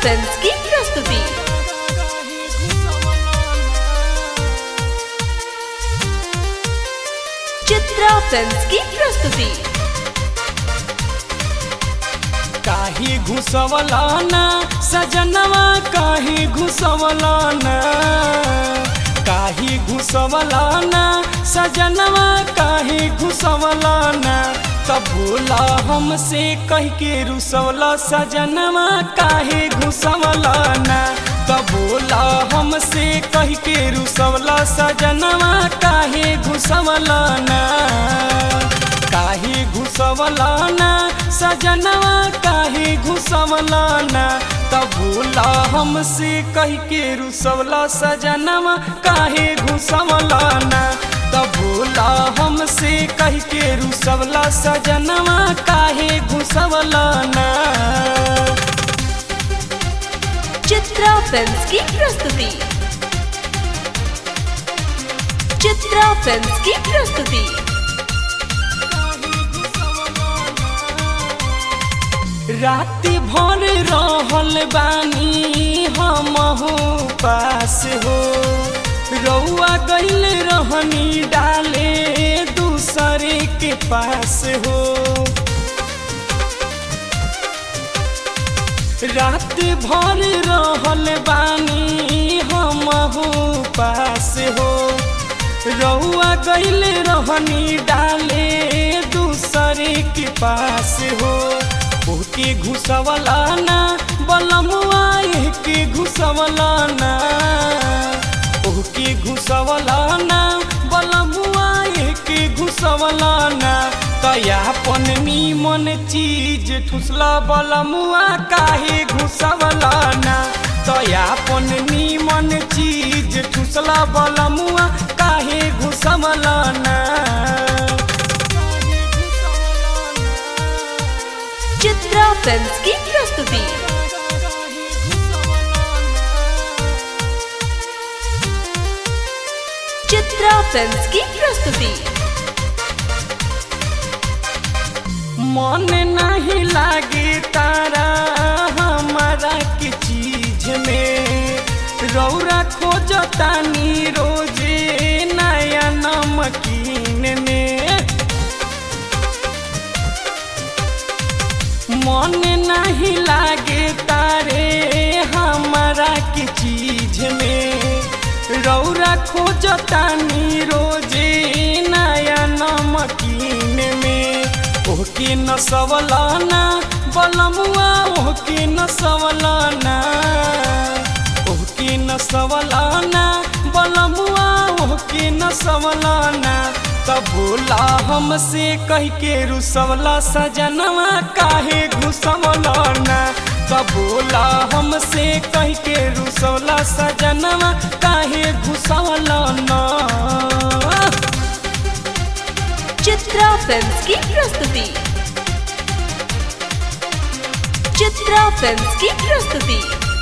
films की प्रस्तुति Chitra films की प्रस्तुति काही घुसवलाना सजनवा काही घुसवलाना काही घुसवलाना सजनवा काही घुसवलाना तब भूला हमसे कह के रुसवला सजनवा काहे घुसवलाना तब भूला हमसे कह के रुसवला सजनवा काहे घुसवलाना काहे घुसवलाना सजनवा काहे घुसवलाना तब भूला हमसे कह के रुसवला सजनवा काहे घुसवलाना तब भूला हमसे कह के रुसवला सजनवा काहे घुसवलाना चित्रा फिल्म्स की प्रस्तुति चित्रा फिल्म्स की प्रस्तुति राति भर रहल बानी हमहू पास हो रउआ गइल रहनी डाले दूसरे के पास हो रात भर रहल बानी हमहू पास हो रउआ गइल रहनी डाले दूसरे के पास हो ओके घुसवलाना बलमुआ के घुसवलाना ओके घुसवलाना बलमुआ के घुसवलाना तयापन नीमन चीज ठुसला बलमुआ काहे घुसवलाना तयापन नीमन चीज ठुसला बलमुआ काहे घुसवलाना चित्रा फिल्म्स की प्रस्तुति चित्रा फिल्म्स की प्रस्तुति मन नहीं लागे तारा हमारा के चीज में रौरा खोजतानी रोजे नया नमकीन में मन नहीं लागे तारे हमारा के चीज में रौरा खोजतानी रोजे नया नमकीन में ओके न सवलाना बलमुआ ओके न सवलाना ओके न सवलाना बलमुआ ओके न सवलाना तब भोला हमसे कह के रुसवला सजनवा काहे घुसवलाना तब भोला हमसे कह के रुसवला सजनवा काहे घुसवलाना चित्रा फिल्म्स की प्रस्तुति चित्रा फिल्म्स की प्रस्तुति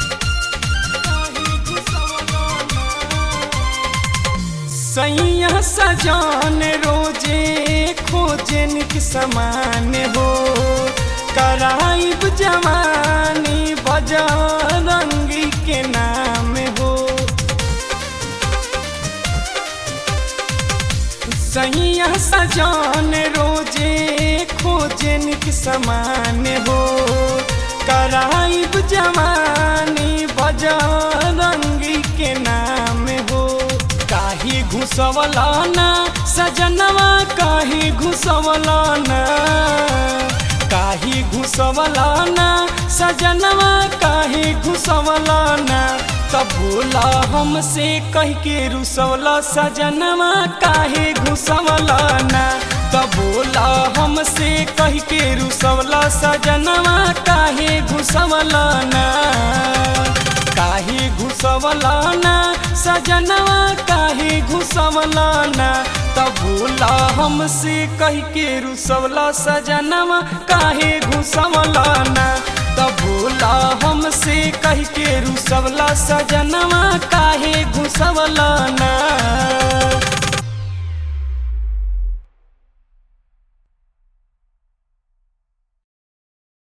सैया सजान रोजे खोजन के समान हो कराइब जवानी बजा रंगी के नाम हो सैया सजान रोजे खोजन के समान हो कराइब जवानी बजा रंगी के नाम हो काहे घुसवलाना सजनवा काहे घुसवलाना काहे घुसवलाना सजनवा काहे घुसवलाना तब भोला हमसे कह के रुसवला सजनवा काहे घुसवलाना तब भोला हमसे कह के रुसवला सजनवा काहे घुसवलाना काहे घुसवलाना सजनवा काहे घुसवलाना तब भूला हमसे कह के रुसवला सजनवा काहे घुसवलाना तब भूला हमसे कह के रुसवला सजनवा काहे घुसवलाना